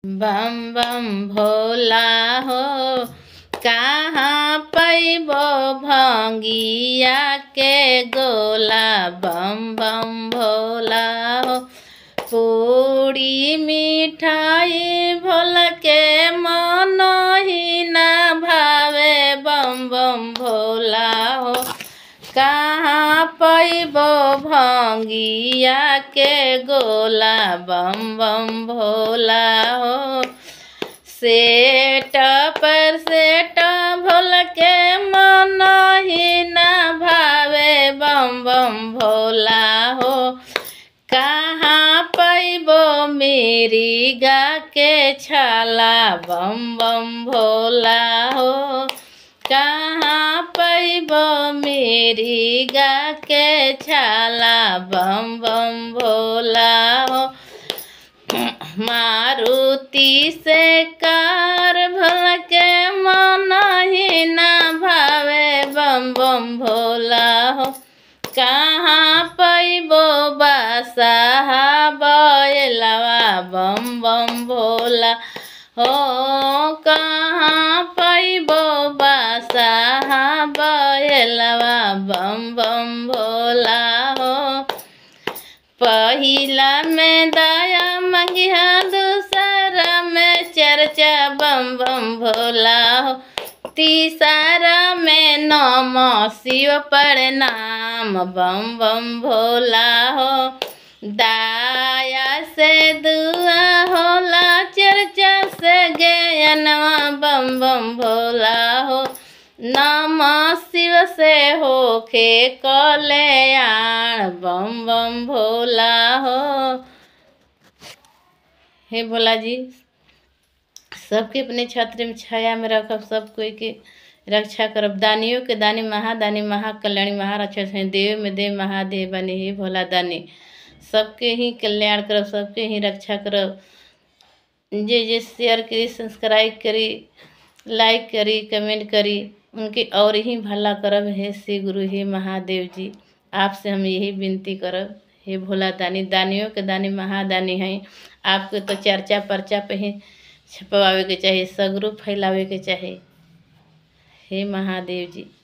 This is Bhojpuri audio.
बम बम भोला हो कहाँ पैबो भंगिया के गोला बम बम भोला हो पूरी मिठाई भोल के मन ही न भावे बम बम भोला हो कहाँ पैबो भंगिया के गोला बम बम भोला हो सेट पर सेट भोल के मन ही न भावे बम बम भोला हो कहाँ पैबो मेरी गा के छाला बम बम भोला हो कहाँ पैबो मेरी गा के छाला बम बम भोला हो मारुति से कार भल के मन ही न भावे बम बम भोला हो कहाँ पैबो बासाहा बैलवा बम बम भोला हो कहाँ पैबो बासाहा बैलवा बम बम भोला हो पहिला में दया मंगिया दूसरा में चर्चा बम बम भोला हो तीसरा में नम शिव प्रणाम बम बम भोला हो दाया से दुआ होला चर्चा से ज्ञानवा बम बम भोला हो नम शिव से होखे कल्याण बम बम भोला हो हे भोला जी सबके अपने छत्र में छाया में रखब सब कोई के रक्षा करब दानियों के दानी महादानी महाकल्याणी महारक्षा हैं देव में देव महादेव बने हे भोला दानी सबके ही कल्याण करब सबके ही रक्षा करब जे जे शेयर करी सब्सक्राइब करी लाइक करी कमेंट करी उनके और ही भला करब हे श्री गुरु हे महादेव जी आपसे हम यही विनती करब हे भोला दानी दानियों के दानी महादानी हैं आपके तो चर्चा पर्चा पे ही छपवावे के चाही सगरू फैलावे के चाही हे महादेव जी